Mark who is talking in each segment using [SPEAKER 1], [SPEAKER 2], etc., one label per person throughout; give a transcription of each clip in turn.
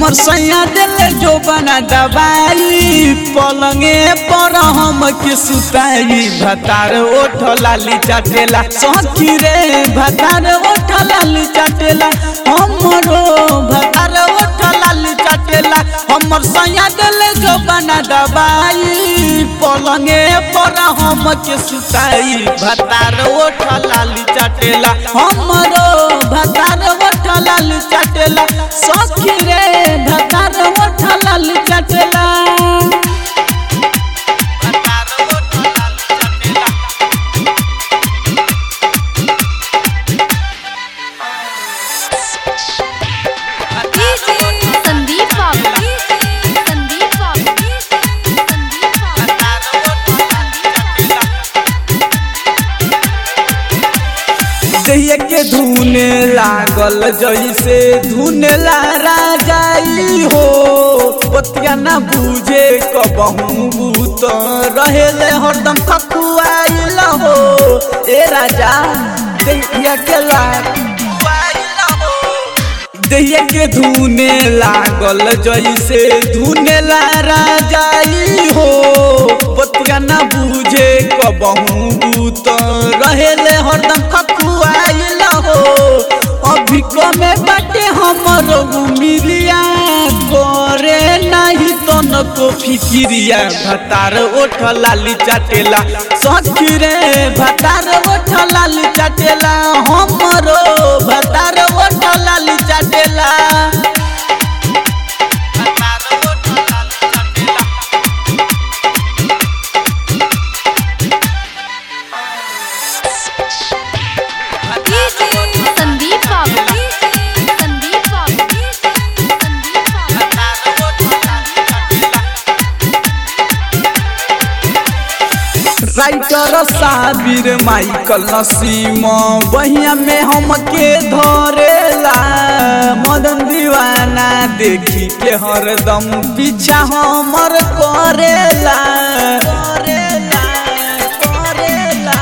[SPEAKER 1] हमर सैया दिल जो बना दबाई पलंगे पर हम के सुताई भतार ओठ लाली चाटेला सखी रे भतार ओठ लाली चाटेला हमरो भतार ओठ लाली चाटेला हमर सैया दिल जो बना दबाई पलंगे पर हम के सुताई भतार ओठ लाली चाटेला हमरो भतार ओठ लाली चाटेला सखी रे भतार ओठ लाली चाटेला
[SPEAKER 2] संदीप बाबू संदीप बाबू संदीप बाबू
[SPEAKER 1] दहिया के धुने लागल जैसे धुने ला राजाई हो बतिया ना बुझे कबहू बूत रहेले हरदम खकुआइल हो ए राजा दहिया के लाग दहिया के धुने लागल जैसे धुने ला राजाई हो बतिया ना बुझे कबहू बूत रहेले हरदम खकुआइल हो अभी कमे बाटे हमर मिलिया करे नहीं तन को फिकिरिया भतार ओठ लाली चाटेला सखी रे भतार ओठ लाली चाटेला हमरो भतार ओठ लाली चाटेला
[SPEAKER 2] संदीप बाबू संदीप बाबू संदीप बाबू
[SPEAKER 1] राइटर साबिर माइकल नसीम बहिया में हमके धरेला मदन दीवाना देखी के हरदम पीछा हमर करेला करेला करेला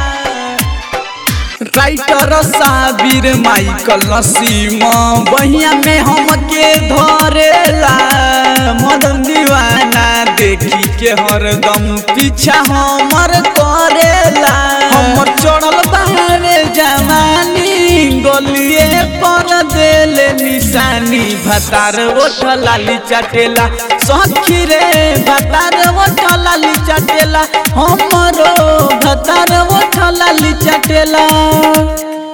[SPEAKER 1] राइटर साबिर माइकल नसीम बहिया में हमके धरेला मदन दीवाना देखी के हरदम पीछा हमर करेला हमर चढ़ल बाहरे जवानी गलिए पर देल निशानी भतार ओठ लाली चाटेला सखी रे भतार ओठ लाली चाटेला हमरो भतार ओठ लाली चाटेला